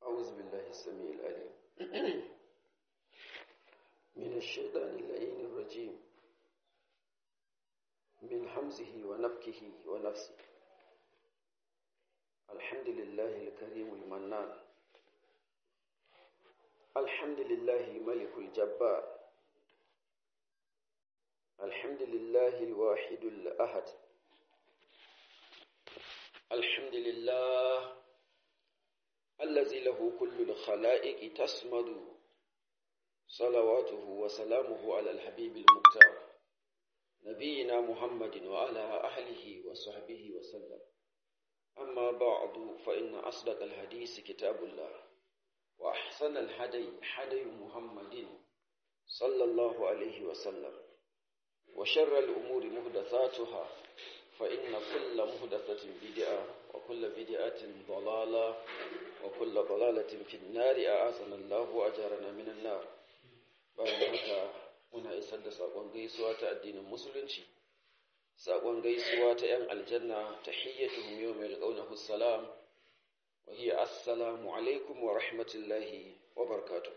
أعوذ بالله السميع العليم من الشيطان اللعين الرجيم من حمزه ونفكه ونفسه الحمد لله الكريم المنان الحمد لله الملك الجبار الحمد لله الواحد الأحد الحمد لله الذي له كل الخلائق تسمد صلواته وسلامه على الحبيب المختار نبينا محمد وعلى أهله وصحبه وسلم أما بعد فإن أصدق الحديث كتاب الله وأحسن الهدي هدي محمد صلى الله عليه وسلم وشر الأمور محدثاتها فإن كل محدثة بدعة وكل بدعة ضلالة وكل ضلالة في النار أعاذنا الله وأجارنا من النار bayan haka muna isar da saƙon gaisuwa ta addinin musulunci saƙon gaisuwa ta 'yan aljanna ta hiyyatuhum yawmal qawnahu salam wa hiya assalamu alaikum wa rahmatullahi wa barakatuh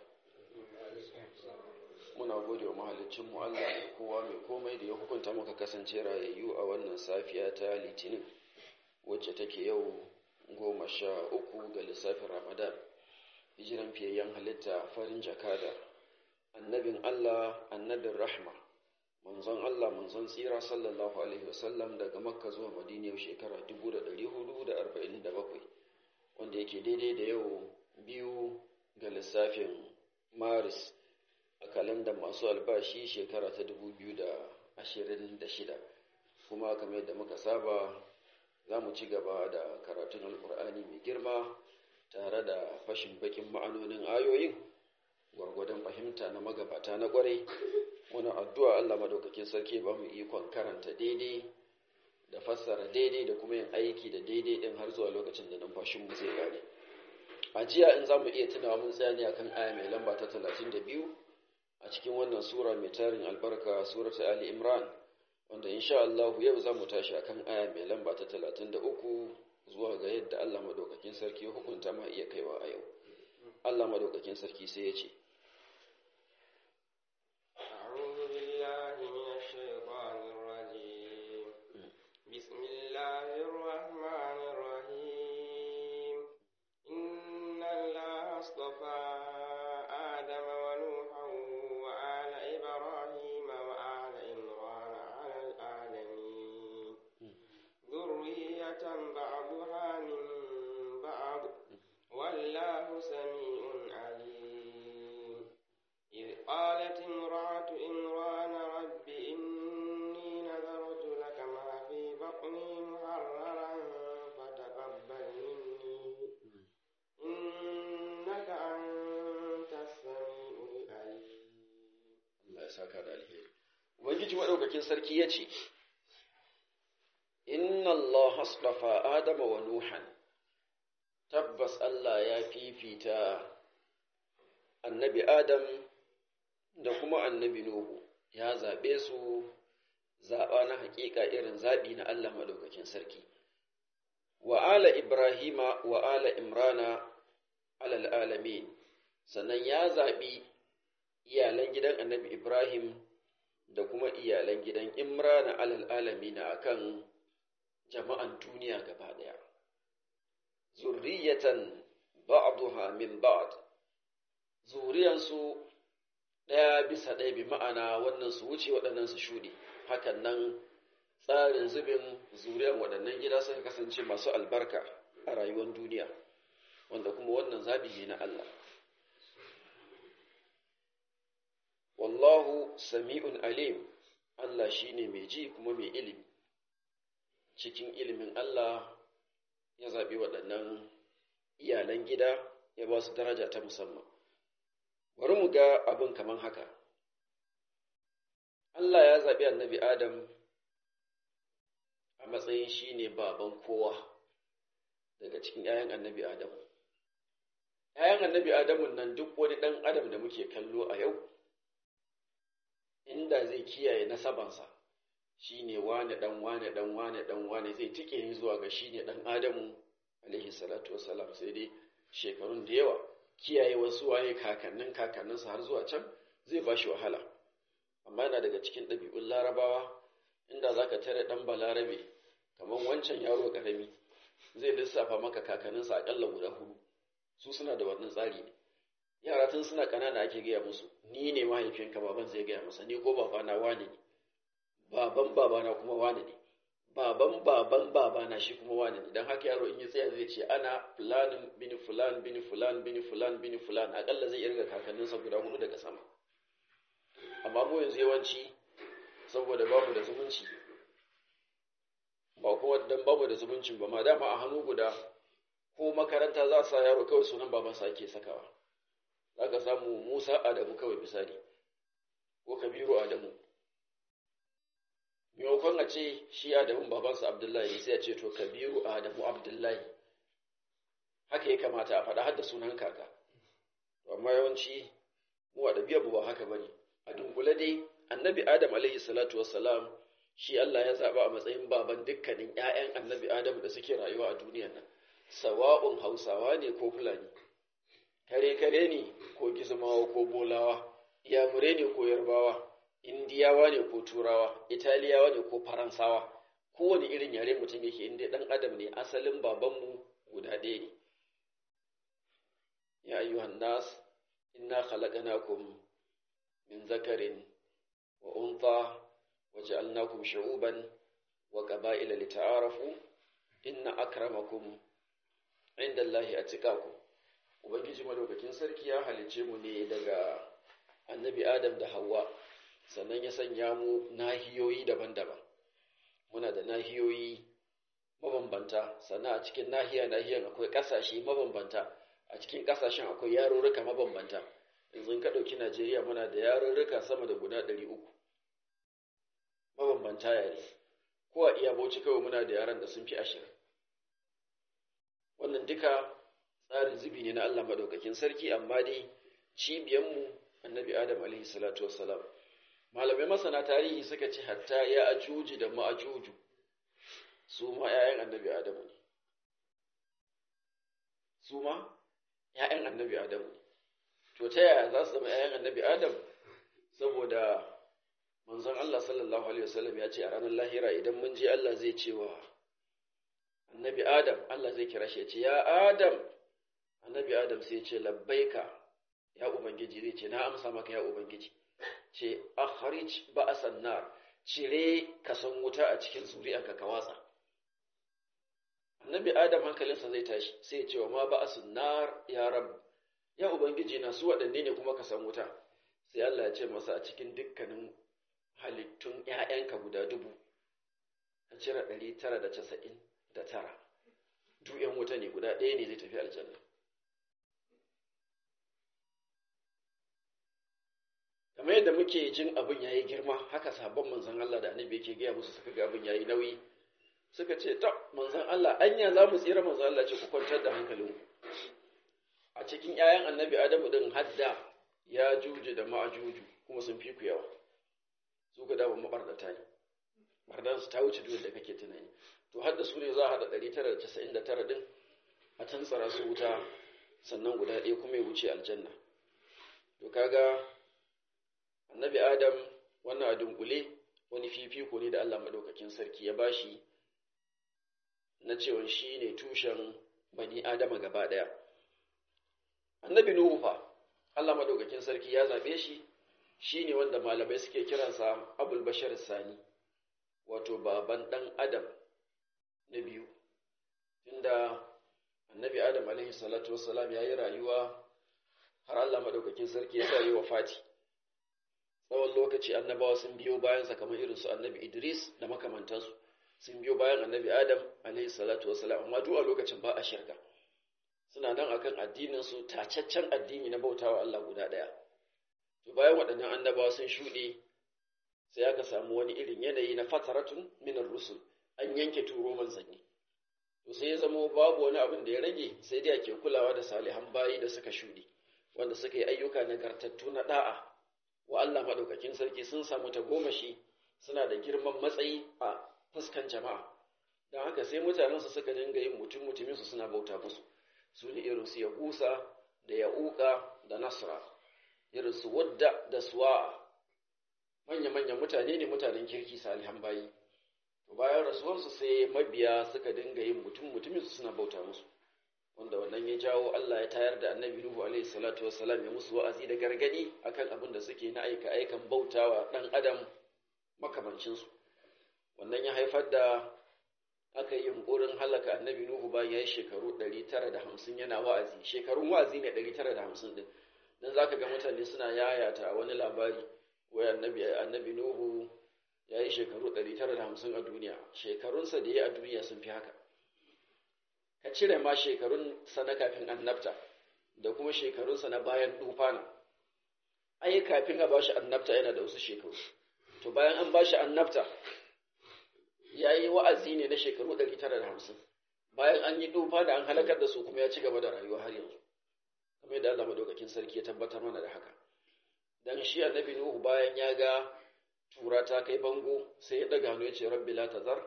muna gode wa mahalicin mu Allah mai kowa mai komai da ya hukunta muka kasance rayayyu a wannan safiya ta litinin wacce take yau goma sha uku ga lissafin ramadan hijiran fiyayyen halitta farin jakada annabin Allah annabin rahma manzon Allah manzon tsira sallallahu alaihi wasallam daga makka zuwa madina yau shekara 1447 wanda yake daidai da yau biyu ga lissafin maris a kalandar masu albashi shekara ta 2026 kuma kamar yadda muka saba za mu ci gaba da karatun alkur'ani mai girma tare da fashin bakin ma'anonin ayoyin gwargwadon fahimta na magabata na kwarai wani addu'a Allah madaukakin sarki ba mu ikon karanta daidai da fassara daidai da kuma yin aiki da daidai din har zuwa lokacin da numfashinmu zai gane a jiya in za mu iya tunawa mun tsaya ne akan aya mai lamba ta talatin da biyu a cikin wannan sura mai tarin albarka surata ali imran wanda insha Allah yau za mu tashi akan aya mai lamba ta talatin da uku zuwa ga yadda Allah madaukakin sarki hukunta ma iya kaiwa a yau Allah madaukakin sarki sai ya ce بسم الله الرحمن الرحيم إن الله اصطفى آدم ونوحا وآل إبراهيم وآل عمران على العالمين ذرية بعضها من بعض والله سميع عليم إذ قالت امرأة عمران رب إني نذرت لك ما في بطني محررا فتقبل مني إنك أنت السميع العليم Allah ya saka da alheri Ubangiji madaukakin sarki ya ce Inna Allah astafa Adama wa Nuhan tabbas Allah ya fifita annabi Adam da kuma annabi Nuhu ya zaɓe su zaɓa na haƙiƙa irin zaɓi na Allah madaukakin sarki wa ala Ibrahima wa ala Imrana alal alamin sannan ya zaɓi iyalan gidan annabi Ibrahim da kuma iyalan gidan Imrana alal alamina akan jama'an duniya gaba ɗaya. Zurriyatan ba'duha min ba'd zuriyansu ɗaya bisa ɗaya bi ma'ana wannan su wuce waɗannan su shuɗe hakan nan tsarin zubin zuriyan waɗannan gida suka kasance masu albarka a rayuwar duniya wanda kuma wannan zaɓi ne na Allah wallahu sami'un alim Allah shine mai ji kuma mai ilimi cikin ilimin Allah ya zaɓi waɗannan iyalan gida ya ba su daraja ta musamman bari mu ga abin kaman haka Allah ya zaɓi annabi Adam a matsayin shi ne baban kowa daga cikin ‘ya'yan annabi Adam. ‘ya'yan annabi Adamun nan duk wani ɗan Adam da muke kallo a yau, inda zai kiyaye nasabansa shi ne wane ɗan wane ɗan wane ɗan wane zai tike zuwa ga shi ne ɗan Adamu alaihi salatu wasalam sai dai shekarun da yawa kiyaye wasu waye kakannin kakanninsa har zuwa can zai ba shi wahala amma yana daga cikin ɗabi'un larabawa inda za ka tare ɗan balarabe kamar wancan yaro ƙarami zai lissafa maka kakanninsa aƙalla guda hudu su suna da wannan tsari ne yara tun suna ƙanana ake gaya musu ni ne mahaifinka baban zai gaya masa ni ko babana wane ne baban babana kuma wane ne baban baban babana shi kuma wane ne don haka yaro in ya tsaya zai ce ana fulanin bini fulan bini fulan bini fulan bini fulan aƙalla zai irga kakanninsa guda hudu daga sama amma mu yanzu yawanci saboda bamu da zumunci ba kuma dan bamu da zumuncin ba ma dama a hannu guda ko makaranta za sa yaro kawai sunan babansa ake sakawa za ka samu musa adamu kawai misali ko kabiru adamu maimakon a ce shi adamun babansa abdullahi ne sai a ce to kabiru adamu abdullahi haka ya kamata a faɗa har da sunan kaka amma yawanci mu a ɗabi'ar ba haka bane a dunkule dai annabi adam alaihi salatu wassalam shi Allah ya zaɓa a matsayin baban dukkanin ‘ya'yan annabi adam da suke rayuwa a duniyar nan sawa'un hausawa ne ko fulani kare-kare ne ko gizmawa ko bolawa iyamure ne ko yarbawa indiyawa ne ko turawa italiyawa ne ko faransawa kowane irin yare mutum yake inda ɗan adam ne asalin babanmu guda ɗaya ne ya ayyuhan nas inna khalaqnakum min zakarin wa untha wa ja'alnakum shu'uban wa qaba'ila lita'arafu inna akramakum inda Allahi atqakum ubangiji madaukakin sarki ya halice mu ne daga annabi adam da hawa sannan ya sanya mu nahiyoyi daban-daban muna da nahiyoyi mabambanta sannan a cikin nahiya nahiyan akwai ƙasashe mabambanta a cikin ƙasashen akwai yarurruka mabambanta yanzu ka ɗauki najeriya muna da yarurruka sama da guda ɗari uku mabambanta yare ko a iya bauchi kawai muna da yaran da sun fi ashirin wannan duka tsarin zubi ne na allah maɗaukakin sarki amma dai cibiyanmu annabi adam alaihi salatu wassalam malamai masana tarihi suka ce hatta ya ajuji da ma'ajuju su ma 'ya'yan annabi adamu ne su ma 'ya'yan annabi adamu ne to ta yaya za su zama 'ya'yan annabi adam saboda manzon Allah sallallahu alaihi wasallam ya ce a ranar lahira idan mun je Allah zai ce wa annabi adam Allah zai kira shi ya ce ya adam annabi adam sai ya ce labbaika ya ubangiji zai ce na amsa maka ya ubangiji ce akhrij ba'san nar cire kasan wuta a cikin zuriyarka ka watsa annabi adam hankalinsa zai tashi sai ya ce wa ma ba'sun nar ya rab ya ubangiji na su waɗanne ne kuma kasan wuta sai Allah ya ce masa a cikin dukkanin halittun ƴaƴanka guda dubu a cire ɗari tara da casa'in da tara duk ƴan wuta ne guda ɗaya ne zai tafi aljanna kamar yadda muke jin abin yayi girma haka sabon manzon Allah da annabi yake gaya musu suka ga abin yayi nauyi suka ce ta manzon Allah anya za mu tsira manzon Allah ce ku kwantar da hankalinku a cikin 'ya'yan annabi Adamu din hadda ya juju da ma'ajuju kuma sun fi ku yawa su ka dama mabardata ne bardan su ta wuce duk da kake tunani to hadda su ne za a hada 999 din a tantsara su wuta sannan guda ɗaya kuma ya wuce aljanna to kaga annabi adam wannan a dunkule wani fifiko ne da Allah madaukakin sarki ya bashi na cewa shi ne tushen bani adama gaba ɗaya annabi nuhu fa Allah madaukakin sarki ya zaɓe shi shi ne wanda malamai suke kiransa abul bashar sani wato baban ɗan adam na biyu tunda annabi adam alaihi salatu wassalam ya yi rayuwa har Allah madaukakin sarki ya sa yi wa fati tsawon lokaci annabawa sun biyo bayansa kamar irin su annabi Idris da makamantansu sun biyo bayan annabi Adam alaihi salatu wasalam amma duk a lokacin ba a shirka suna nan akan addinin su tacaccen addini na bautawa Allah guda daya to bayan waɗannan annabawa sun shuɗe sai aka samu wani irin yanayi na fataratun min rusul an yanke turo manzanni to sai ya zama babu wani abin da ya rage sai dai ake kulawa da salihan bayi da suka shuɗe wanda suka yi ayyuka nagartattu na da'a wa Allah maɗaukakin sarki sun samu tagomashi suna da girman matsayi a fuskan jama'a don haka sai mutanensu suka dinga yin mutum mutuminsu suna bauta musu su ne irin su yahusa da ya'uka da nasra irin su wadda da suwa manya-manyan mutane ne mutanen kirki salihan bayi bayan rasuwarsu sai mabiya suka dinga yin mutum mutumin su suna bauta musu wanda wannan ya jawo Allah ya tayar da annabi Nuhu alaihi salatu wassalam ya musu wa'azi da gargadi akan abin da suke na aika aikan bautawa dan adam makamancin su wannan ya haifar da aka yi yunkurin halaka annabi Nuhu bayan ya yi shekaru 950 yana wa'azi shekarun wa'azi ne 950 din dan zaka ga mutane suna yayata wani labari wai annabi annabi Nuhu ya yi shekaru 950 a duniya shekarunsa da ya a duniya sun fi haka ka cire ma shekarunsa na kafin annabta da kuma shekarunsa na bayan dufana ai kafin a bashi annabta yana da wasu shekaru to bayan an bashi annabta ya yi wa'azi ne na shekaru 950 bayan an yi dufana an halakar da su kuma ya ci gaba da rayuwa har yanzu kamar yadda Allah madaukakin sarki ya tabbatar mana da haka dan shi annabi Nuhu bayan ya ga tura ta kai bango sai ya daga hannu ya ce rabbi la tazar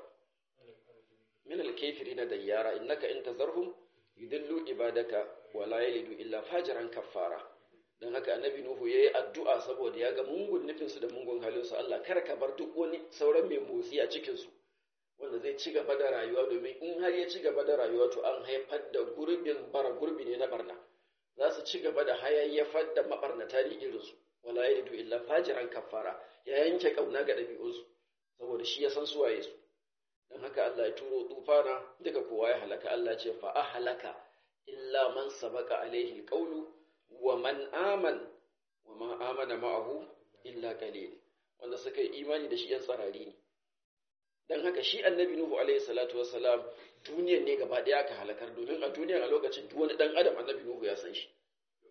min al-kafirina dayyara innaka in tazarhum yudillu ibadaka wa la yalidu illa fajiran kaffara dan haka annabi nuhu yayi addu'a saboda ya ga mungun nufin su da mungun halin su Allah kar ka bar duk wani sauran mai motsi a cikin su wanda zai ci gaba da rayuwa domin in har ya ci gaba da rayuwa to an haifar da gurbin bara gurbi ne na barna za su ci gaba da hayayyafar da mabarnata ne irin su wala yalidu illa fajiran kaffara ya yanke kauna ga ɗabi'unsu saboda shi ya san suwaye su don haka Allah ya turo tufana duka kowa ya halaka Allah ce fa halaka illa man sabaka alaihi alqawlu wa man aman wa ma amana ma'ahu illa qalil wanda suka yi imani da shi yan tsarari ne don haka shi annabi nuhu alaihi salatu wassalam duniyar ne gaba ɗaya aka halakar domin a duniyar a lokacin duk wani ɗan adam annabi nuhu ya san shi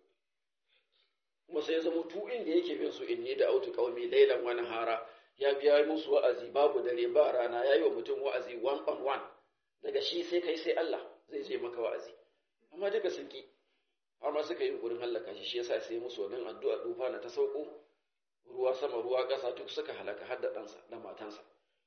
kuma sai ya zama tu inda yake bin su inni da autu qaumi laylan wa nahara ya biya musu wa'azi babu dare ba rana yayi wa mutum wa'azi one on one daga shi sai kai sai Allah zai je maka wa'azi amma duka sun ki har ma suka yi gurin halaka shi shi yasa sai musu wannan addu'a dufa na ta sauko ruwa sama ruwa ƙasa duk suka halaka har da ɗansa da matansa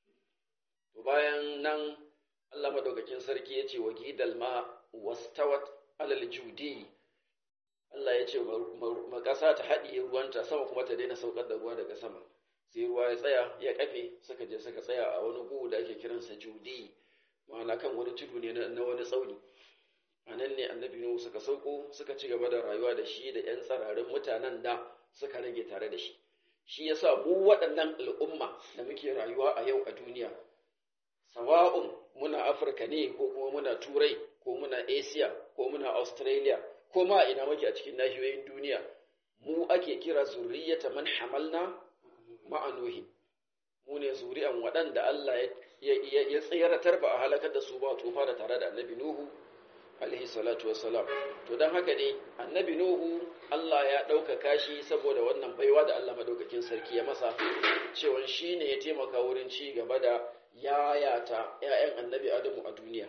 to bayan nan Allah madaukakin sarki ya ce wa gidal ma wastawat alal judi Allah ya ce ma ƙasa ta haɗiye ruwanta sama kuma ta daina saukar da ruwa daga sama sai ruwa ya tsaya ya kafe suka je suka tsaya a wani gu da ake kiransa judi ma'ana kan wani tudu ne na wani tsauni a nan ne annabi nuhu suka sauko suka ci gaba da rayuwa da shi da 'yan tsararin mutanen da suka rage tare da shi shi yasa mu waɗannan al'umma da muke rayuwa a yau a duniya sawa'un muna afirka ne ko kuma muna turai ko muna asia ko muna australia ko ma ina muke a cikin nahiyoyin duniya mu ake kira zurriyata man hamalna ma'anuhi mu ne zuri'an waɗanda Allah ya tsayaratar ba a halakar da su ba tufa da tare da annabi nuhu alaihi salatu wassalam to don haka ne annabi nuhu Allah ya ɗaukaka shi saboda wannan baiwa da Allah madaukakin sarki ya masa cewa shi ne ya taimaka wurin ci gaba da yayata ‘ya'yan annabi Adamu a duniya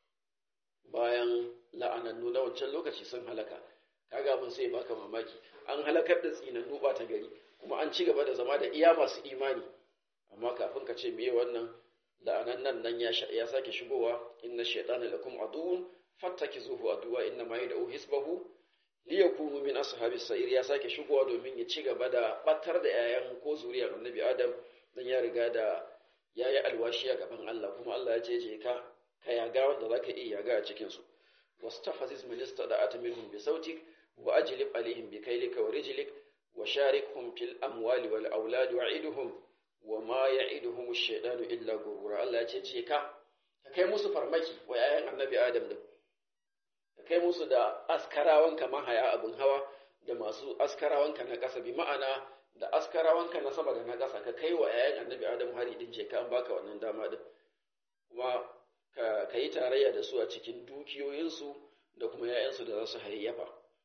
bayan la'anannu na wancan lokaci sun halaka kaga mun sai baka mamaki an halakar da tsinannu ba ta gari kuma an ci gaba da zama da iya masu imani amma kafin ka ce meye wannan la'anannan nan ya sake shigowa inna shaytana lakum aduwwun fattakizuhu aduwa inna ma yad'u hisbahu liyakunu min ashabis sa'ir ya sake shigowa domin ya ci gaba da batar da yayan ko zuriyar annabi adam dan ya riga da yayi alwashi a gaban Allah kuma Allah ya ce je ka ka yaga wanda zaka iya yaga a cikin su wastafaziz min istada'at minhum bi sautik wa ajlib alaihim bi kaylika wa rijlik wa sharikhum fil amwali wal aulad wa'iduhum wa ma ya'iduhum ash-shaytanu illa gurura Allah ya ce je ka ka kai musu farmaki wa yayan annabi adam din ka kai musu da askarawanka mahaya abin hawa da masu askarawanka na ƙasa bi ma'ana da askarawanka na sama da na ƙasa ka kai wa yayan annabi adam hari din je ka an baka wannan dama din kuma ka yi tarayya da su a cikin dukiyoyinsu da kuma yayansu da za su hayayyafa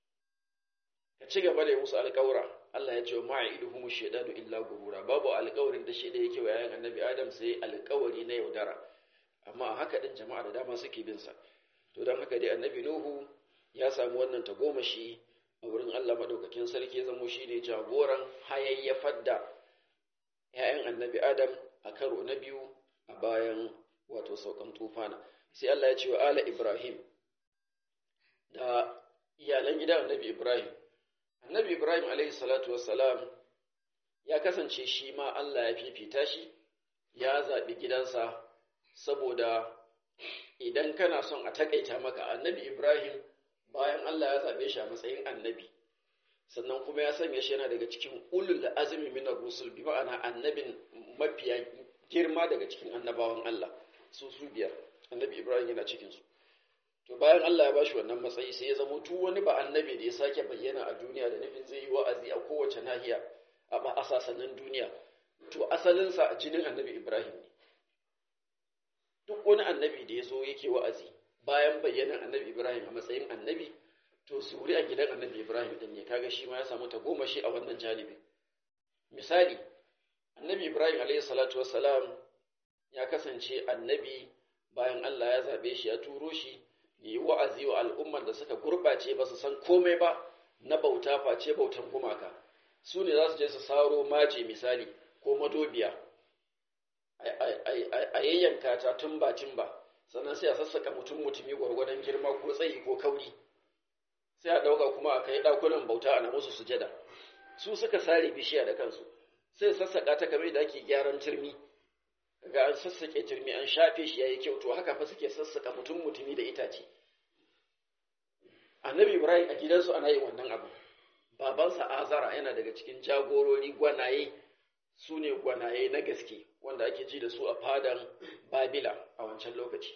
ka ci gaba da yi musu alƙawura Allah ya ce wa ma'iduhum shaydanu illa gurura babu alƙawarin da shi da yake wa yayan annabi adam sai alƙawari na yaudara amma haka din jama'a da dama suke bin sa to don haka dai annabi nuhu ya samu wannan tagomashi a wurin Allah madaukakin sarki zamo shi ne jagoran hayayyafar da ‘ya'yan annabi adam a karo na biyu a bayan wato saukan tufana sai Allah ya ce wa ala ibrahim da iyalan gidan annabi Ibrahim. Annabi Ibrahim alaihi salatu wassalam ya kasance shi ma Allah ya fifita shi, ya zaɓi gidansa saboda idan kana son a taƙaita maka annabi Ibrahim bayan Allah ya zaɓe shi a matsayin annabi. sannan kuma ya sanya shi yana daga cikin ulul azumi min rusul bi ma'ana annabin mafiya girma daga cikin annabawan Allah su su biyar annabi Ibrahim yana cikin su to bayan Allah ya bashi wannan matsayi sai ya zama tu wani ba annabi da ya sake bayyana a duniya da nufin zai yi wa'azi a kowace nahiya a ba asasanin duniya to asalin sa jinin annabi Ibrahim ne duk wani annabi da ya zo yake wa'azi bayan bayyanan annabi Ibrahim a matsayin annabi to zuri a gidan annabi Ibrahim din ne kaga shi ma ya samu ta goma shi a wannan janibi misali annabi Ibrahim alayhi salatu wassalam ya kasance annabi bayan Allah ya zabe shi ya turo shi ya yi wa'azi wa al'ummar da suka gurɓace ba su san komai ba na bauta face bautan gumaka su ne za su je su saro mace misali ko madobiya a yayyanka ta tun ba ba sannan sai a sassaka mutum mutumi gwargwadon girma ko tsayi ko kauri sai a ɗauka kuma a kai ɗakunan bauta a na musu sujada su suka sare bishiya da kansu sai sassaƙa ta kamar da ake gyaran turmi ga an sassaƙe turmi an shafe shi yayi kyau to haka fa suke sassaƙa mutum mutumi da itace annabi ibrahim a gidansu ana yin wannan abu babansa azara yana daga cikin jagorori gwanaye su ne gwanaye na gaske wanda ake ji da su a fadan babila a wancan lokaci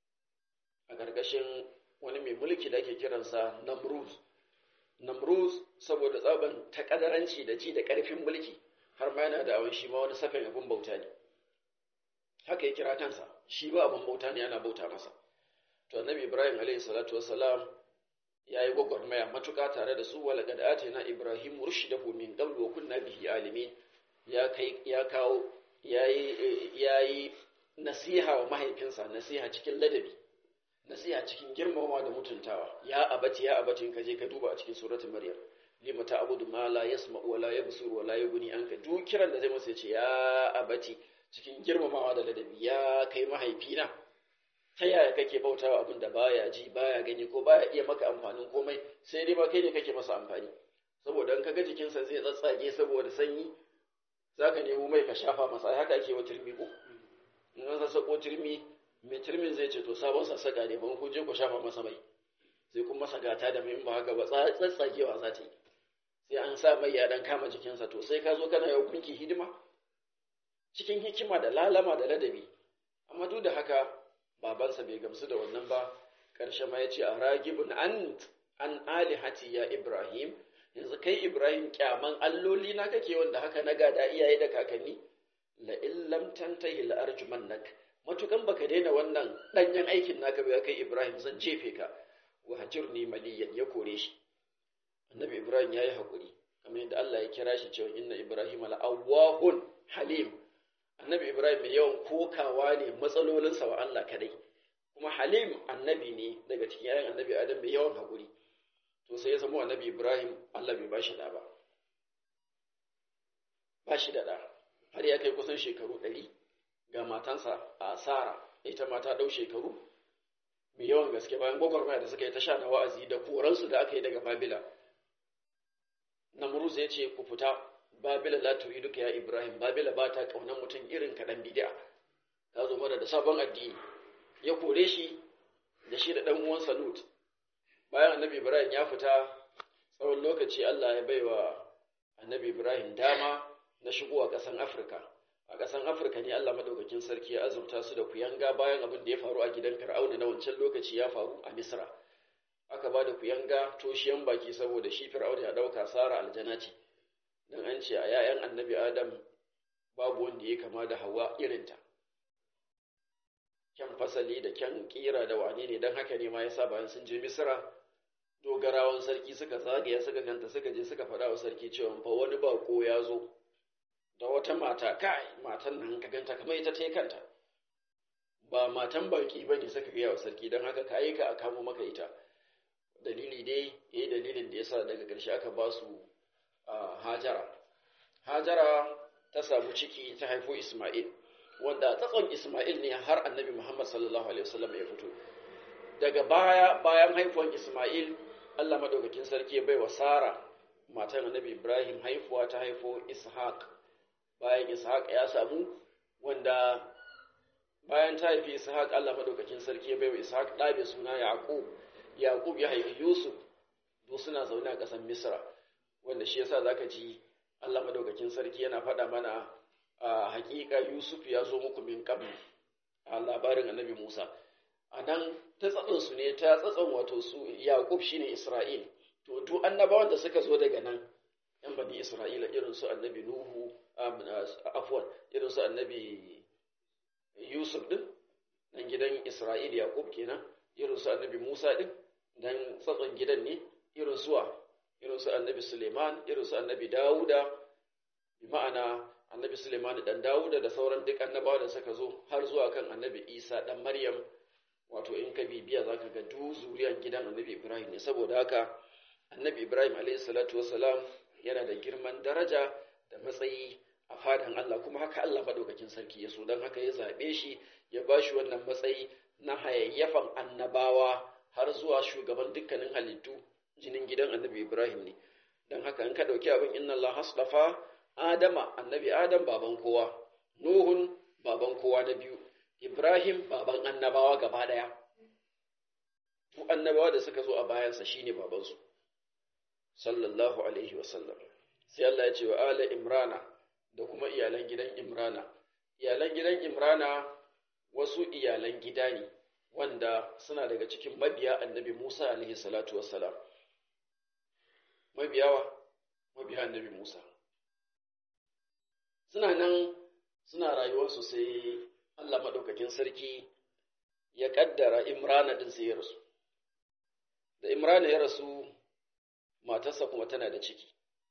a ƙarƙashin wani mai mulki da ake kiransa Namruz. Namruz saboda tsaban takadaranci da ji da ƙarfin mulki har ma yana da awon shi ma wani safin abin bauta ne. Haka ya kira kansa, shi ba abin bauta ne ana bauta masa. To annabi Ibrahim alaihi salatu wassalam ya yi gwagwarmaya matuƙa tare da su wala kad atina Ibrahim rushdahu min qabl wa kunna bihi alimin ya kai ya kawo yayi yayi nasiha wa mahaifinsa nasiha cikin ladabi nasiha cikin girmamawa da mutuntawa ya abati ya abati ka je ka duba a cikin suratul maryam lima ta'budu ma la yasma'u wa la yabsuru wa la yughni anka duk kiran da zai masa ce ya abati cikin girmamawa da ladabi ya kai mahaifina ta yaya kake bautawa abin da baya ji baya gani ko baya iya maka amfanin komai sai dai ba kai ne kake masa amfani saboda in kaga jikinsa zai tsatsage saboda sanyi zaka nemo mai ka shafa masa haka ake wa turmi ko in an sassako turmi mai turmin zai ce to sabon sassaka ne ban kun je ku shafa masa mai sai kun masa gata da mai ba haka ba tsatsagewa za ta yi sai an sa mai ya dan kama jikinsa to sai ka zo kana yau kunki hidima cikin hikima da lalama da ladabi amma duk da haka babansa bai gamsu da wannan ba ƙarshe ma ya ce a ragibin an an alihati ya ibrahim yanzu kai ibrahim kyaman alloli na kake wanda haka na gada iyaye da kakanni la illam tantahi la arjumannak matukan baka daina wannan danyen aikin naka ba kai Ibrahim zan jefe ka wa hajirni maliyan ya kore shi annabi Ibrahim yayi hakuri kamar yadda Allah ya kira shi cewa inna Ibrahim la awwahun halim annabi Ibrahim mai yawan kokawa ne matsalolinsa wa Allah kadai kuma halim annabi ne daga cikin yayin annabi Adam mai yawan hakuri to sai ya zama annabi Ibrahim Allah bai bashi da ba bashi da da har ya kai kusan shekaru ɗari ga matansa a Sara ita ma ta ɗau shekaru mai yawan gaske bayan gwagwarmaya da suka yi ta sha na wa'azi da koransu da aka yi daga Babila. Namruz ya ce ku fita Babila la duka ya Ibrahim Babila ba ta ƙaunar mutum irin kaɗan bidi'a ta zo mana da sabon addini ya kore shi da shi da ɗan uwansa Lut bayan annabi Ibrahim ya fita tsawon lokaci Allah ya baiwa annabi Ibrahim dama na shigowa ƙasan Afirka a ƙasan afirka ne allah maɗaukakin sarki ya azurta su da kuyanga bayan abin da ya faru a gidan fir'auna na wancan lokaci ya faru a misra aka ba da kuyanga toshiyan baki saboda shi fir'auna ya ɗauka sara aljana ce don an ce a 'ya'yan annabi adam babu wanda ya kama da hawa irinta kyan fasali da kyan kira da wane ne don haka ne ma yasa bayan sun je misra dogarawan sarki suka zagaya suka ganta suka je suka faɗa wa sarki cewa fa wani bako ya zo da wata mata kai matan nan ka ganta kamar ita ta kanta ba matan baki ba ne suka gaya wa sarki don haka ka aika a kamo maka ita dalili dai yayi dalilin da yasa daga ƙarshe aka ba su hajara hajara ta samu ciki ta haifo isma'il wanda tsatson isma'il ne har annabi muhammad sallallahu alaihi wasallam ya fito daga baya bayan haifuwan Ismail Allah madaukakin sarki ya baiwa Sara matan Annabi Ibrahim haifuwa ta haifo Ishaq bayan Ishaq ya samu wanda bayan ta haifi Ishaq Allah madaukakin sarki ya baiwa Ishaq ɗa mai suna Yaqub Yaqub ya haifi Yusuf to suna zaune a ƙasar Misra wanda shi yasa zaka ji Allah madaukakin sarki yana faɗa mana a haƙiƙa Yusuf ya zo muku min qabl a labarin Annabi Musa a nan ta tsatson su ne ta tsatson wato su Yaqub shine Isra'il to duk annabawan da suka zo daga nan yan bani Isra'ila irin su Annabi Nuhu afwan irin su Annabi Yusuf din dan gidan Isra'il Yaqub kenan irin su Annabi Musa din dan tsatson gidan ne irin suwa irin su Annabi Suleiman irin su Annabi Dawuda bi ma'ana Annabi Suleiman dan Dawuda da sauran duk annabawa da suka zo har zuwa kan Annabi Isa dan Maryam wato in ka bibiya za ka ga duk zuriyar gidan annabi ibrahim ne saboda haka annabi ibrahim salatu wasalam yana da girman daraja da matsayi a fadan allah kuma haka allah maɗaukakin sarki ya so don haka ya zaɓe shi ya ba shi wannan matsayi na hayayyafan annabawa har zuwa shugaban dukkanin halittu jinin gidan annabi ibrahim ne don haka in ka ɗauki abin inna allah hasdafa adama annabi adam baban kowa nuhun baban kowa na biyu Ibrahim baban annabawa gaba ɗaya, su annabawa da suka zo a bayansa shi ne babansu, sallallahu Alaihi wasallam. Sai Allah ya ce wa Ala Imrana da kuma iyalan gidan Imrana. Iyalan gidan Imrana wasu iyalan gida ne wanda suna daga cikin mabiya annabi Musa alaihi salatu wassalam. Mabiyawa, mabiya annabi Musa. Suna nan suna rayuwarsu sai Allah maɗaukakin sarki ya ƙaddara Imrana ɗin sai ya rasu. Da Imrana ya rasu, matarsa kuma tana da ciki.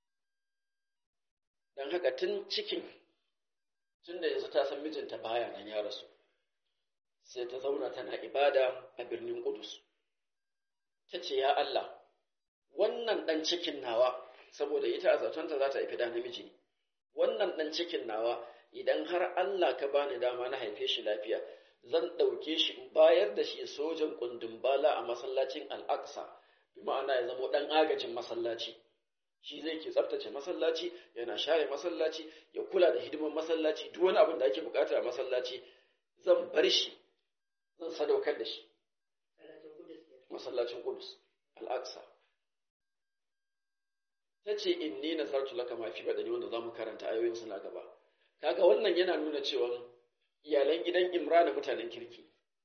Don haka tun cikin, tun da yanzu ta san mijinta baya nan ya rasu, sai ta zauna tana ibada a birnin Kudus. Ta ce, Ya Allah, wannan ɗan cikin nawa, saboda ita a zatonta za ta haifi da namiji ne, wannan ɗan cikin nawa idan har Allah ka bani dama na haife shi lafiya zan ɗauke shi in bayar da shi sojan kundin bala a masallacin al'aqsa bi ma'ana ya zama ɗan agajin masallaci shi zai ke tsaftace masallaci yana share masallaci ya kula da hidimar masallaci duk wani abin da ake bukata a masallaci zan bar shi zan sadaukar da shi masallacin kudus al'aqsa ta ce inni nazartu laka ma fi badani wanda zamu karanta ayoyin suna gaba kaga wannan yana nuna cewa iyalan gidan Imrana mutanen kirki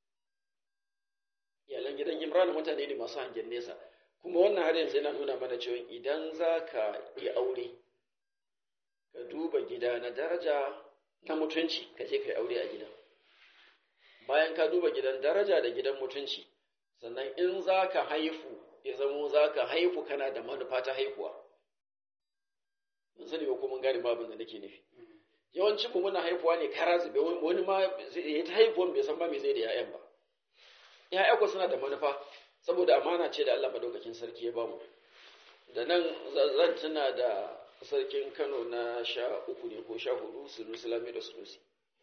iyalan gidan Imrana mutane ne masu hangen nesa kuma wannan har yanzu yana nuna mana cewa idan za ka yi aure ka duba gida na daraja na mutunci ka je ka yi aure a gidan bayan ka duba gidan daraja da gidan mutunci sannan in za ka haifu ya zamo za ka haifu kana da manufa ta haihuwa mun sani ba ko mun gane ma abin da nake nufi yawancin mu muna haifuwa ne kara zube wani ma ya ta haifuwan bai san ba me zai da ƴaƴan ba ƴaƴa ko suna da manufa saboda amana ce da Allah madaukakin sarki ya bamu da nan zan tuna da sarkin Kano na sha uku ne ko sha hudu Sunusi Lami da Sunusi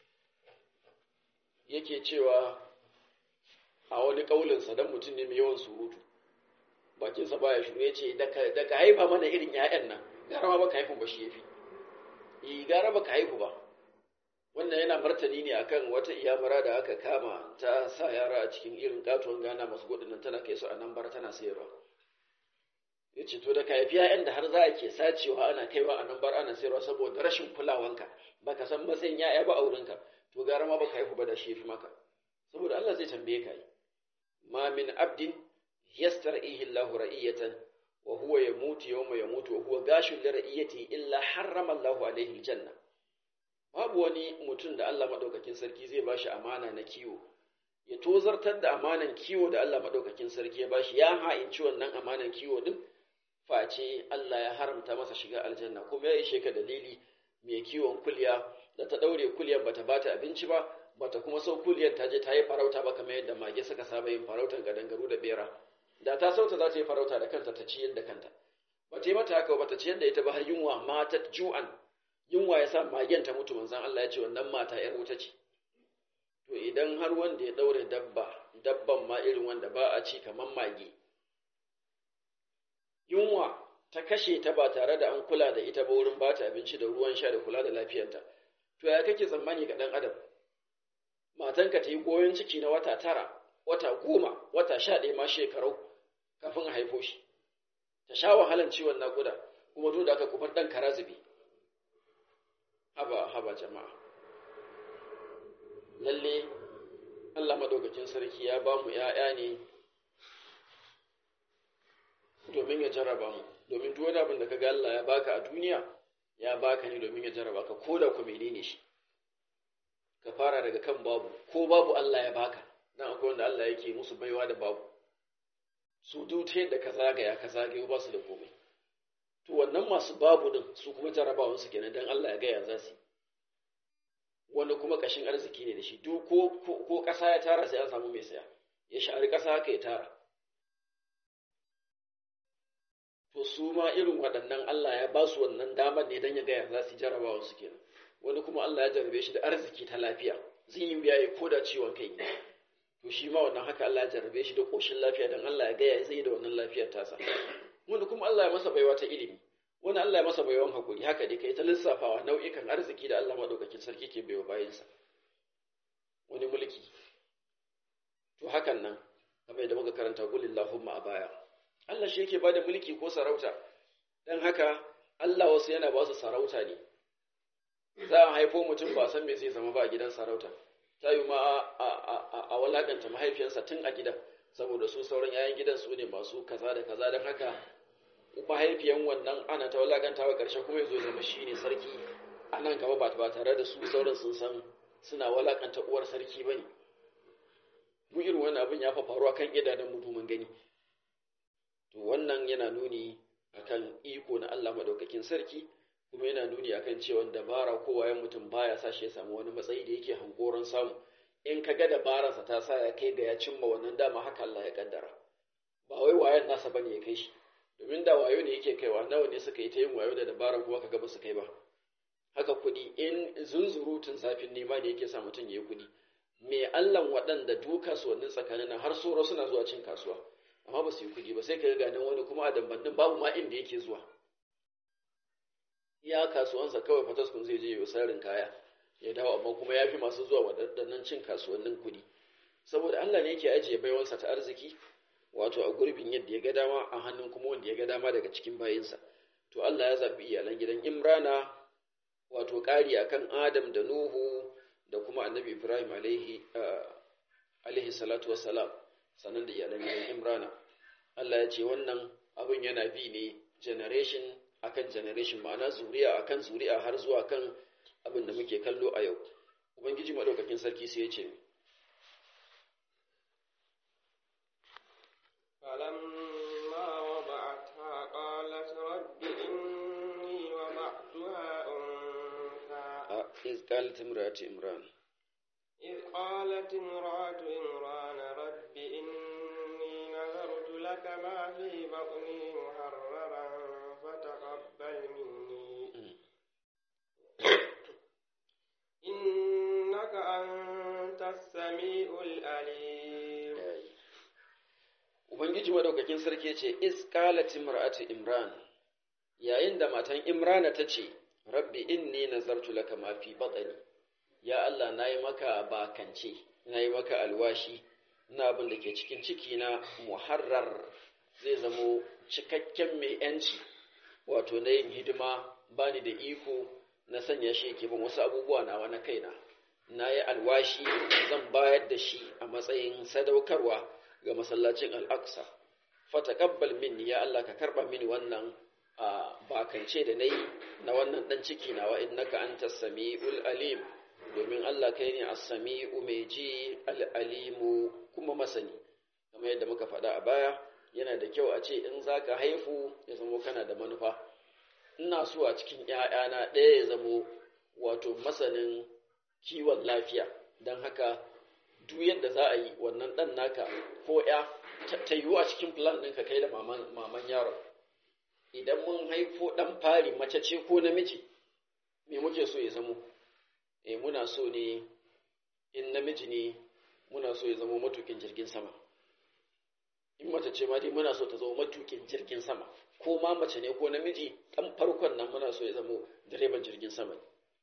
yake cewa a wani kaulinsa dan mutum ne mai yawan surutu bakinsa baya shiru ya ce daga haifa mana irin ƴaƴan nan gara ma baka haifun ba shi yafi yi gara baka haihu ba wannan yana martani ne akan wata iyamura da aka kama ta sa yara a cikin irin katuwan gana masu gudun tana kai su a nan bar tana sayarwa ya ce to da ka haifi ya'yan da har za a ke sacewa ana kaiwa a nan bar ana sayarwa saboda rashin kulawanka baka san matsayin ya'ya ba a wurinka to gara ma baka haihu ba da shi fi maka saboda Allah zai tambaye ka yi ma min abdin yastar'ihi Allahu ra'iyatan wa huwa yamutu yawma yamutu wa huwa gashun li ra'iyati illa harrama Allahu alaihi aljanna babu wani mutum da Allah madaukakin sarki zai bashi amana na kiwo ya tozartar da amanan kiwo da Allah madaukakin sarki ya bashi ya ha'inci wannan amanan kiwo din face Allah ya haramta masa shiga aljanna kuma ya ishe ka dalili mai kiwon kulya da ta daure kulyan bata bata abinci ba bata kuma sau kulyan ta je ta yi farauta ba kamar yadda mage suka saba yin farautan gadangaru da bera da ta sauta za ta yi farauta da kanta ta ciyar da kanta ba ta yi mata haka ba ta ciyar da ita ba har yunwa mata ju'an yunwa ya sa magen ta mutu manzan Allah ya ce wannan mata ‘yar wuta ce to idan har wanda ya ɗaure dabba dabban ma ma irin wanda ba a ci kamar mage yunwa ta kashe ta ba tare da an kula da ita ba wurin bata abinci da ruwan sha da kula da lafiyarta to ya kake tsammani ga ɗan adam matanka ta yi goyon ciki na wata tara wata goma wata sha ɗaya ma shekarau kafin a haifo shi ta sha wahalan ciwon naƙuda kuma duk da aka kufar ɗan kara zube haba haba jama'a lalle Allah madaukakin sarki ya ba mu ‘ya'ya ne domin ya jarraba mu domin duk wani abin da ka ga Allah ya baka a duniya ya baka ne domin ya jarraba ka ko da ku menene shi ka fara daga kan babu ko babu Allah ya baka dan akwai wanda Allah yake musu baiwa da babu su duk yadda ka zagaya ka zagayo ba su da komai to wannan masu babu din su kuma jarrabawan su kenan dan Allah ya gaya za su wani kuma kashin arziki ne da shi duk ko ko kasa ya tara sai an samu mai saya ya shari kasa haka ya tara to su ma irin waɗannan Allah ya ba su wannan damar ne dan ya gaya za su jarrabawan su kenan wani kuma Allah ya jarrabe shi da arziki ta lafiya zai yi biya ko da ciwon kai to shi ma wannan haka Allah ya jarrabe shi da koshin lafiya dan Allah ya gaya zai yi da wannan lafiyar tasa wani kuma Allah ya masa baiwa ta ilimi wani Allah ya masa baiwan hakuri haka dai kai ta lissafawa nau'ikan arziki da Allah madaukakin sarki ke baiwa bayansa wani mulki to hakan nan kamar da muka karanta qul illahumma a baya Allah shi yake bada mulki ko sarauta dan haka Allah wasu yana ba su sarauta ne za a haifo mutum ba san me zai zama ba a gidan sarauta ta yi ma a walakanta mahaifiyarsa tun a gidan saboda su sauran yayan gidan su ne masu kaza da kaza don haka mahaifiyan wannan ana ta walakanta wa ƙarshe kuma ya zo zama shi ne sarki a nan gaba ba tare da su sauran sun san suna walakanta uwar sarki ba ne mu irin wani abin ya fa faruwa kan idanun mutumin gani to wannan yana nuni akan iko na Allah madaukakin sarki kuma yana nuni akan cewa dabara ko wayan mutum baya sa shi ya samu wani matsayi da yake hankoron samu in ka ga dabararsa ta sa ya kai ga ya cimma wannan dama haka Allah ya kaddara ba wai wayan nasa bane ya kai shi domin da wayo ne yake kaiwa nawa ne suka yi ta yin wayo da dabara kuma kaga ba su kai ba haka kuɗi in zunzurutun zafin nema ne yake sa mutum ya yi kuɗi me Allah waɗanda duka su wannan tsakanin nan har soro suna zuwa cin kasuwa amma ba su yi kuɗi ba sai ka ga nan wani kuma a dambannin babu ma inda yake zuwa iya kasuwansa kawai fataskun zai je yi sarin kaya ya dawo amma kuma ya fi masu zuwa waɗannan cin kasuwannin kuɗi saboda Allah ne yake ajiye baiwansa ta arziki wato a gurbin yadda ya ga dama a hannun kuma wanda ya ga dama daga cikin bayinsa to Allah ya zaɓi iyalan gidan Imrana wato ƙari akan Adam da Nuhu da kuma Annabi Ibrahim alaihi alaihi salatu wassalam sannan da iyalan gidan Imrana Allah ya ce wannan abin yana bi ne generation akan generation ma'ana zuriya akan zuri'a har zuwa kan abin da muke kallo a yau ubangiji madaukakin sarki sai ya ce فلما وضعتها قالت رب إني وضعتها أنثى إذ قالت امرأة إمران إذ قالت امرأة إمران رب إني نذرت لك ما في بطني محررا فتقبل مني إنك أنت السميع العليم Ubangiji madaukakin sarki ce, Is qalat imra'atu Imran, yayin da matan Imrana ta ce, Rabbi inni nazartu laka ma fi batni ya Allah nayi maka bakance, nayi maka alwashi, na abin da ke cikin ciki na muharrar zai zamo cikakken mai yanci, wato na yin hidima bani da iko na sanya shi ke bin wasu abubuwa na wani kaina. Na yi alwashi zan bayar da shi a matsayin sadaukarwa ga masallacin al'aqsa fatakabbal minni ya Allah ka karba mini wannan bakance da na yi na wannan ɗan ciki na wa innaka anta sami'ul alim domin Allah kai ne as-sami'u mai ji al-alimu kuma masani kamar yadda muka faɗa a baya yana da kyau a ce in zaka haifu ya zamo kana da manufa ina so a cikin ‘ya'yana ɗaya ya zamo wato masanin kiwon lafiya don haka duk yadda za a yi wannan ɗan naka ko ‘ya ta yiwu a cikin plan ɗinka kai da maman yaron idan mun haifo ɗan fari mace ce ko namiji me muke so ya zamo eh muna so ne in namiji ne muna so ya zamo matukin jirgin sama in mace ce ma dai muna so ta zama matukin jirgin sama ko ma mace ne ko namiji dan farkon nan muna so ya zama direban jirgin sama ne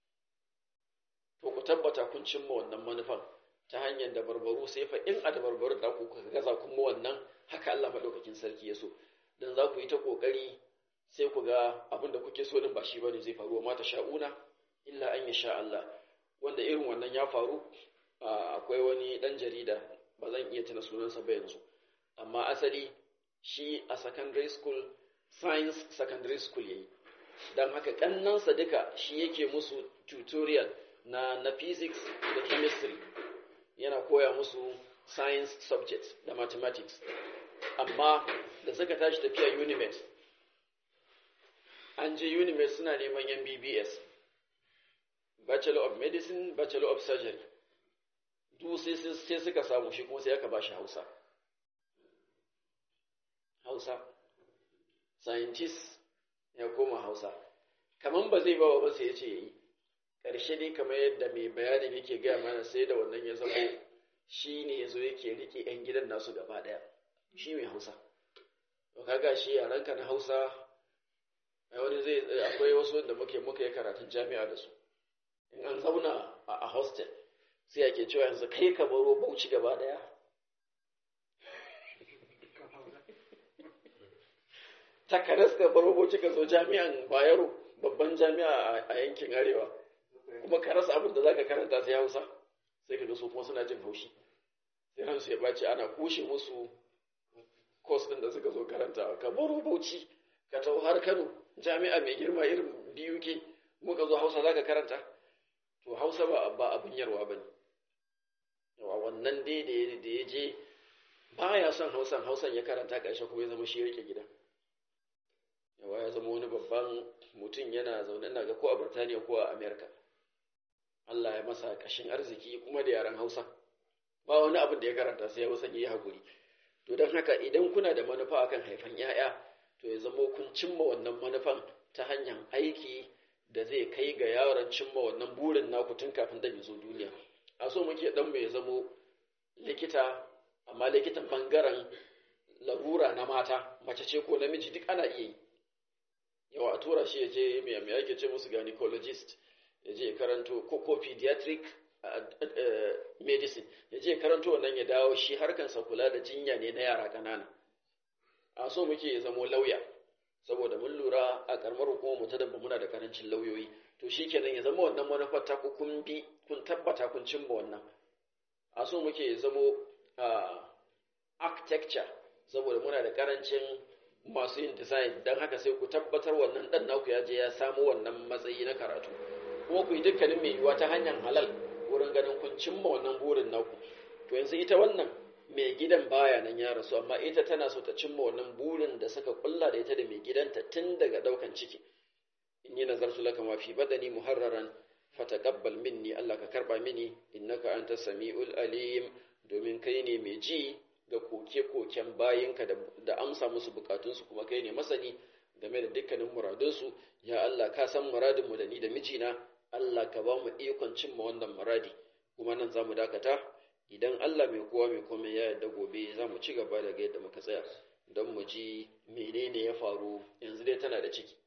to ku tabbata kun cimma wannan manufan ta hanyar da barbaru sai fa in a da barbaru da ku kuka gaza kuma wannan haka Allah madaukakin sarki ya so dan za ku yi ta kokari sai ku ga abin da kuke so din ba shi bane zai faru wa mata sha'una illa an yasha Allah wanda irin wannan ya faru akwai wani dan jarida ba zan iya tuna sunansa ba yanzu amma asali shi a secondary school science secondary school yayi dan haka kannansa duka shi yake musu tutorial na na physics da chemistry yana koya musu science subjects da mathematics amma da suka tashi tafiya unimet an je unimet suna neman yan BBS bachelor of medicine bachelor of surgery duk sai suka samu shi kuma sai aka ba shi hausa hausa scientist ya koma hausa kaman ba zai bawa ba sai ya ce ya yi ƙarshe dai kamar yadda mai bayanin yake gaya mana sai da wannan ya zama shi ne ya zo yake rike 'yan gidan nasu gaba ɗaya shi mai hausa to kaga shi yaranka na hausa wani zai akwai wasu da muke muka yi karatun jami'a da su in an zauna a hostel sai ake cewa yanzu kai ka baro bauchi gaba ɗaya takaras ka baro bauchi ka zo jami'an bayero babban jami'a a yankin arewa kuma ka rasa abin da zaka karanta sai hausa sai ka ga su kuma suna jin haushi sai ransu ya bace ana kushe musu course din da suka zo karanta ka baro bauchi ka taho har kano jami'a mai girma irin biyu ke muka zo hausa zaka karanta to hausa ba ba abin yarwa bane yawa wannan dai da ya je baya son hausan hausan ya karanta ƙarshe kuma ya zama shi rike gida yawa ya zama wani babban mutum yana zaune ina ga ko a Burtaniya ko a Amerika Allah ya masa kashin arziki kuma da yaren Hausa ba wani abin da ya karanta sai Hausa ya yi hakuri to don haka idan kuna da manufa akan haifan ‘ya'ya to ya zama kun cimma wannan manufan ta hanyar aiki da zai kai ga yaron cimma wannan burin naku tun kafin da zo duniya a so muke dan mai zamo likita amma likitan bangaren larura na mata mace ce ko namiji duk ana iya yi yawa a tura shi ya je mai mai ake ce musu gynecologist ya je karanto ko ko pediatric medicine ya je karanto wannan ya dawo shi harkansa kula da jinya ne na yara ƙanana a so muke ya zamo lauya saboda mun lura a karamar hukumar mu ta dabba muna da karancin lauyoyi to shi kenan ya zama wannan manufar ta ku kun bi kun tabbata kun cimma wannan a so muke ya zamo architecture saboda muna da karancin masu yin design don haka sai ku tabbatar wannan dan naku ya je ya samu wannan matsayi na karatu kuma ku yi dukkanin mai yiwuwa ta hanyar halal wurin ganin kun cimma wannan burin naku to yanzu ita wannan mai gidan baya nan ya rasu amma ita tana so ta cimma wannan burin da suka kulla da ita da mai gidanta tun daga daukan ciki in yi nazartu laka ma fi badani muharraran fataqabbal minni Allah ka karba mini innaka anta samiul alim domin kai ne mai ji ga koke-koken bayinka da amsa musu bukatunsu kuma kai ne masani game da dukkanin muradunsu ya Allah ka san muradinmu da ni da mijina Allah ka ba mu ikon cimma wannan muradi kuma nan za mu dakata idan Allah mai kowa mai komai ya yarda gobe za mu ci gaba daga yadda muka tsaya don mu ji menene ya faru yanzu dai tana da ciki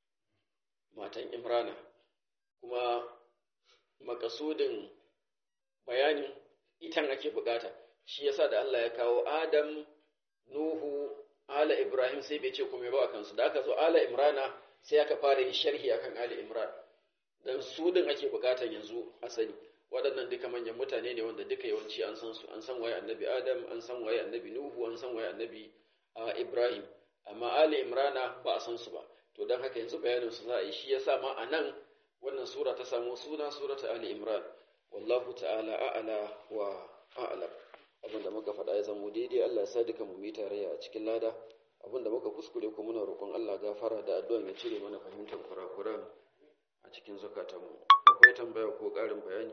matan imrana kuma makasudin bayanin itan ake bukata shi yasa da Allah ya kawo Adam Nuhu Ala Ibrahim sai bai ce kuma ba kansu da aka zo Ala Imrana sai aka fara yin sharhi akan Ali Imran dan su din ake bukatan yanzu asali waɗannan duka manyan mutane ne wanda duka yawanci an san su an san waye annabi Adam an san waye annabi Nuhu an san waye annabi Ibrahim amma Ali Imrana ba a san su ba to dan haka yanzu bayanin su za a yi shi yasa ma a nan wannan sura ta samu suna surata Ali Imran wallahu ta'ala a'ala wa a'lam abin da muka faɗa ya zama daidai Allah ya sa duka mu yi tarayya a cikin lada abin da muka kuskure ko muna roƙon Allah gafara da addu'a ya cire mana fahimtar kurakuran a cikin zukatanmu akwai tambaya ko ƙarin bayani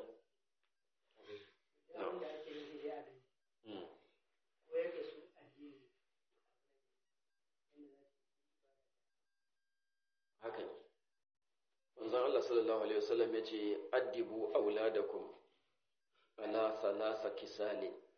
haka ne manzon Allah sallallahu alaihi wasallam ya ce addibu auladakum ala salasa kisalin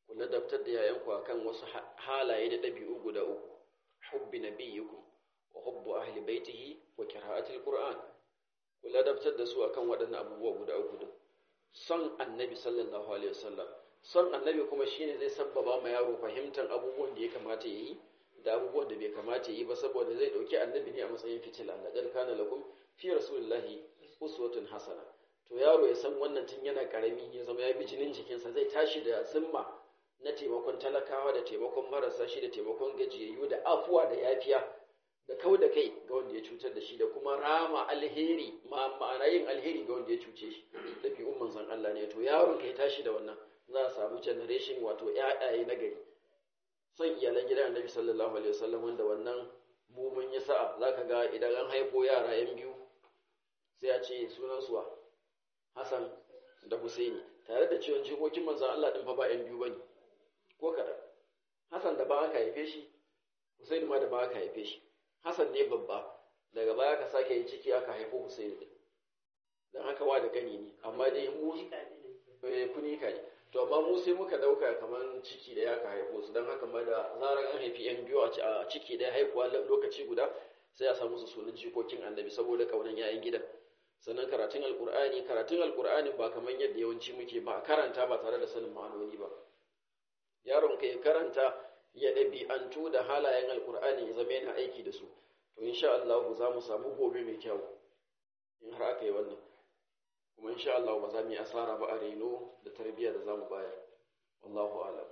ku ladabtar da yayanku akan wasu halaye da ɗabi'u guda uku hubbi nabiyyikum wa hubbu ahli baitihi wa qira'atil qur'an ku ladabtar da su akan waɗannan abubuwa guda uku din son annabi sallallahu alaihi wasallam son annabi kuma shine zai sabbaba ma yaro fahimtar abubuwan da ya kamata yayi da abubuwan da bai kamata yi ba saboda zai dauki annabi ne a matsayin fitila laqad kana lakum fi rasulillahi uswatun hasana to yaro ya san wannan tun yana karami ya zama ya bi jinin jikinsa zai tashi da zimma na taimakon talakawa da taimakon marasa shi da taimakon gajiyayyu da afuwa da yafiya da kau da kai ga wanda ya cutar da shi da kuma rama alheri ma ma'ana yin alheri ga wanda ya cuce shi da fi manzon Allah ne to yaron kai tashi da wannan za a samu generation wato ƴaƴaye na gari son iyalan gidan annabi sallallahu alaihi wasallam wanda wannan mu mun yi sa'a zaka ga idan an haifo yara yan biyu sai a ce sunan suwa Hassan da Husaini tare da cewa jikokin manzon Allah din fa ba yan biyu bane ko kaɗan Hassan da ba aka haife shi Husaini ma da ba aka haife shi Hassan ne babba daga baya ka sake yin ciki aka haifo Husaini din dan haka wa da gani ne amma dai mu eh kunika ne to amma mu sai muka dauka kaman ciki da ya ka haifo su dan haka ma da zaran an haifi yan biyu a ciki da haihuwa lokaci guda sai a samu su sunan jikokin annabi saboda kaunan yayin gidan sannan karatun alkur'ani karatun alkur'ani ba kamar yadda yawanci muke ba a karanta ba tare da sanin ma'anoni ba yaron ka ya karanta ya ɗabi'antu da halayen alkur'ani ya zama yana aiki da su to insha Allah za mu samu gobe mai kyau in har aka yi wannan kuma insha Allah ba za mu yi asara ba a reno da tarbiyya da za mu bayar wallahu alam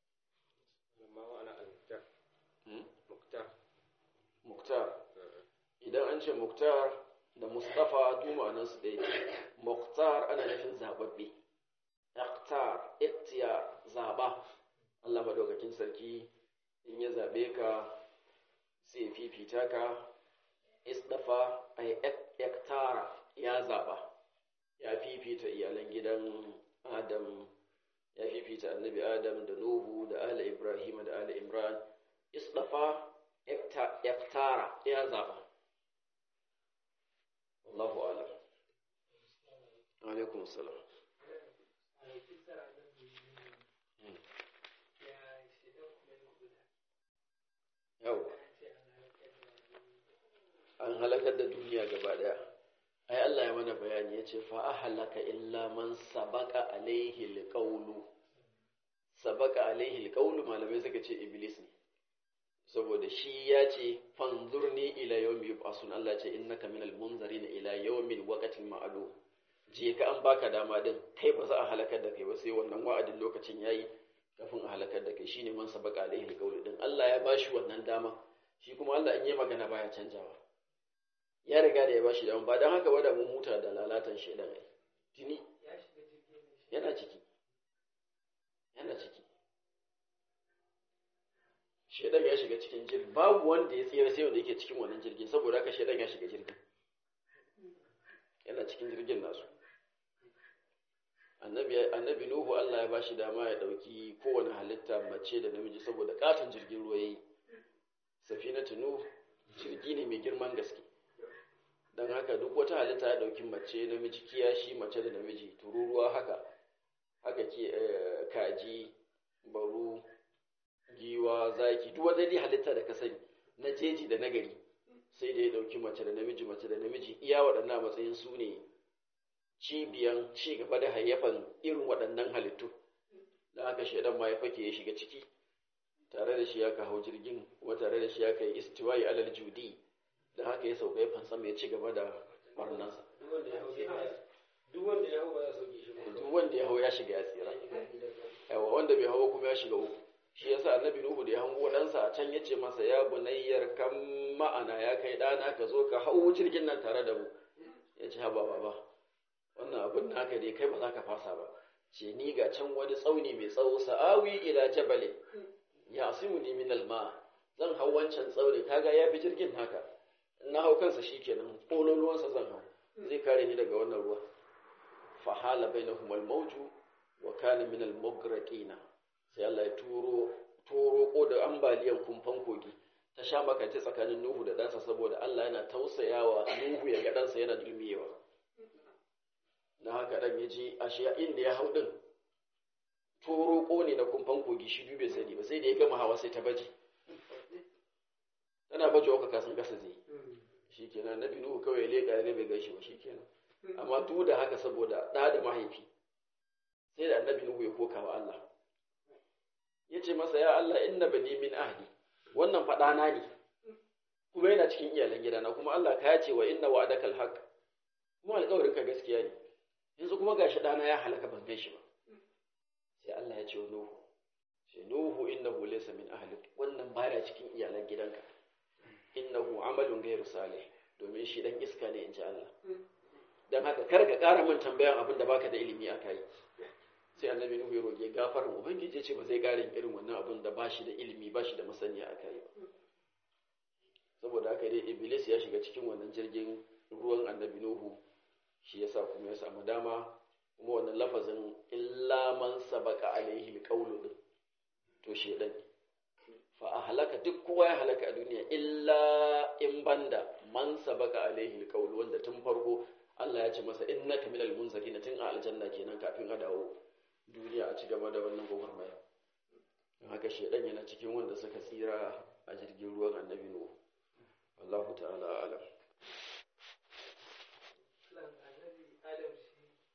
muktar idan an ce muktar da mustafa duma nan su ɗaya muktar ana nufin zababbe iqtar iqtiya zaba Allah madaukakin sarki in ya zabe ka sai fifita ka isdafa ay iqtara ya zaba ya fifita iyalan gidan Adam ya fifita annabi Adam da Nuhu da Ali Ibrahim da Ali Imran isdafa iqtara ya zaba Allahu alam. Alaikum salam. Yau. An halakar da duniya gaba daya. Ai Allah ya mana bayani ya ce fa ahlaka illa man sabaka alaihi alqawlu. Sabaka alaihi alqawlu malamai suka ce iblis ne. saboda shi ya ce fanzurni ila yawmi yub'asun Allah ce innaka minal munzarin ila yawmin waqtin ma'lum je ka an baka dama din kai ba za a halakar da kai ba sai wannan wa'adin lokacin yayi kafin a halakar da kai shine man sabaka alaihi alqawl din Allah ya bashi wannan dama shi kuma Allah in yi magana baya canjawa ya riga da ya bashi dama ba dan haka ba da mun huta da lalatan shedan ai tuni yana ciki yana ciki shedan ya shiga cikin jirgin babu wanda ya tsira sai wanda yake cikin wannan jirgin saboda haka shedan ya shiga jirgin yana cikin jirgin nasu annabi annabi nuhu Allah ya bashi dama ya dauki kowane halitta mace da namiji saboda katon jirgin ruwa yayi safinatu nuh jirgi ne mai girman gaske dan haka duk wata halitta ya dauki mace namiji kiyashi mace da namiji tururuwa haka haka ke kaji baru giwa zaki duk wata dai halitta da ka sani na jeji da nagari sai da ya dauki mace da namiji mace da namiji iya waɗannan matsayin su ne cibiyan ci gaba da hayyafan irin waɗannan halittu da haka shaidan ma ya fake ya shiga ciki tare da shi ya ka hau jirgin kuma tare da shi ya kai istiwayi alal judi da haka ya sauka ya fansama ya ci gaba da barnansa duk wanda ya hau ba za sauke shi duk wanda ya hau ya shiga ya tsira yawa wanda bai hau kuma ya shiga uku shi yasa annabi nuhu da ya hango ɗansa a can yace masa ya bunayyar kan ma'ana ya kai ɗana ka zo ka hau jirgin nan tare da mu ya ce haba baba wannan abin naka dai kai ba za ka fasa ba ce ni ga can wani tsauni mai tsawo sa'awi ila jabale ya asimu ni min alma zan hau wancan tsauni kaga ya fi jirgin naka na hau kansa shikenan ƙololuwansa zan hau zai kare ni daga wannan ruwa fahala bainahum al-mawju wa kana min al-mughraqina sai Allah ya turo turo ko da ambaliyan kumfan kogi ta sha makanci tsakanin Nuhu da ɗansa saboda Allah yana tausayawa Nuhu ya ga ɗansa yana dulmiyewa na haka ɗan ya ji ashe inda ya hau ɗin toroko ne na kumfan kogi shi biyu bai sani ba sai da ya gama hawa sai ta baje tana baje wa kasan kasa zai shi kenan na binu kawai leka ya gabe gashi ba shi kenan amma duk da haka saboda ɗa da mahaifi sai da annabi nuhu ya koka wa Allah ya ce masa ya Allah inna bani min ahli wannan faɗana ne kuma yana cikin iyalan gidana kuma Allah ka ce wa inna wa'adaka alhaq kuma alƙawarin ka gaskiya ne yanzu kuma gashi ɗana ya halaka ban gan shi ba sai Allah ya ce wa Nuhu sai Nuhu innahu laysa min ahlik wannan baya cikin iyalan gidanka innahu amalun ghairu salih domin shi dan iska ne inji Allah dan haka kar ka ƙara min tambayan abin da baka da ilimi a kai sai annabi Nuhu ya roge gafarin ubangiji ya ce ba zai ƙara irin wannan abin da ba shi da ilimi ba shi da masaniya a kai ba saboda haka dai iblis ya shiga cikin wannan jirgin ruwan annabi Nuhu shi yasa kuma ya samu dama kuma wannan lafazin illa man sabaka alaihi alqawlu din to shedan fa ahlaka duk kowa ya halaka a duniya illa in banda man sabaka alaihi alqawlu wanda tun farko Allah ya ce masa innaka minal munzirin tun a aljanna kenan kafin a dawo duniya a ci gaba da wannan gwagwarmaya haka shedan yana cikin wanda suka tsira a jirgin ruwan annabi